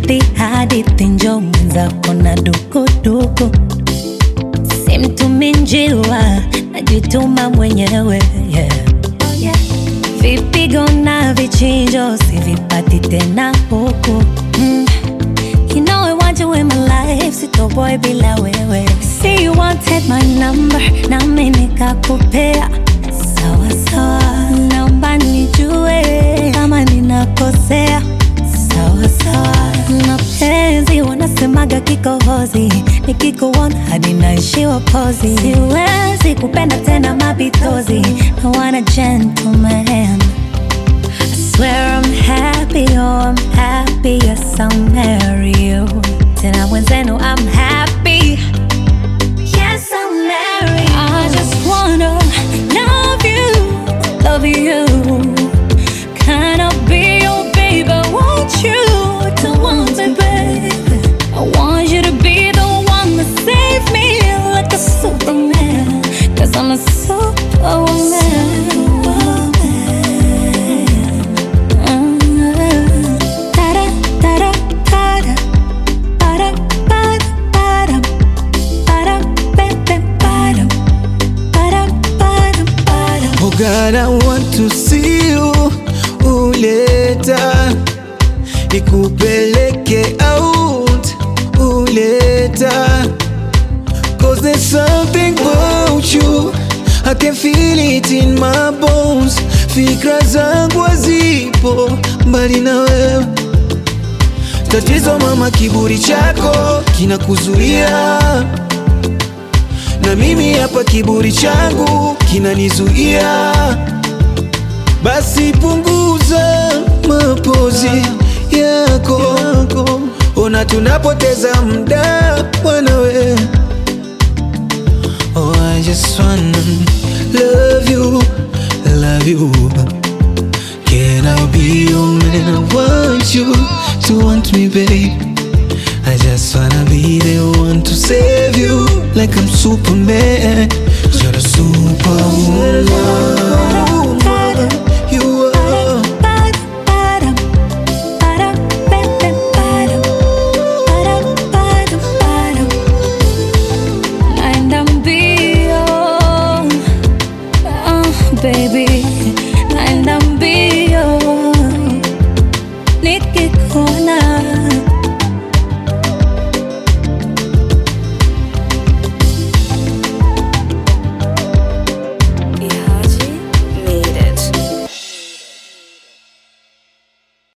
hadithi hadithi, njo mwenzako na dukuduku, simtumi njiwa, najituma mwenyewe yeah. Vipigo na vichinjo sivipati tena huku mm. You know I want you in my life, sitoboy bila wewe. See you wanted my number, nami nikakupea. Sawa sawa, naomba nijue kama ninakosea. Sawa sawa, mapenzi wanasemaga kikohozi, nikikuona hadi naishiwa pozi. Siwezi kupenda tena mapitozi, I want a gentleman. I swear I'm happy, oh I'm happy, yes I'll marry you. Tena mwenzenu I'm happy, yes I'll marry you. I just wanna love you, love you. Can I be your baby? Want you to want me, baby. I want you to be the one that save me like a superman. Cause I'm a superwoman. Oh God, I want to see you uleta nikupeleke out uleta Cause there's something about you I can feel it in my bones Fikra zangu hazipo mbali na wewe Tatizo mama, kiburi chako kinakuzuia na mimi hapa kiburi changu kinanizuia, basi punguza mapozi yako, ona tunapoteza muda mwanawe. Oh, I just wanna love you, love you. Can I be your man? I want you to want me, babe. I just wanna be the one to save you like I'm Superman.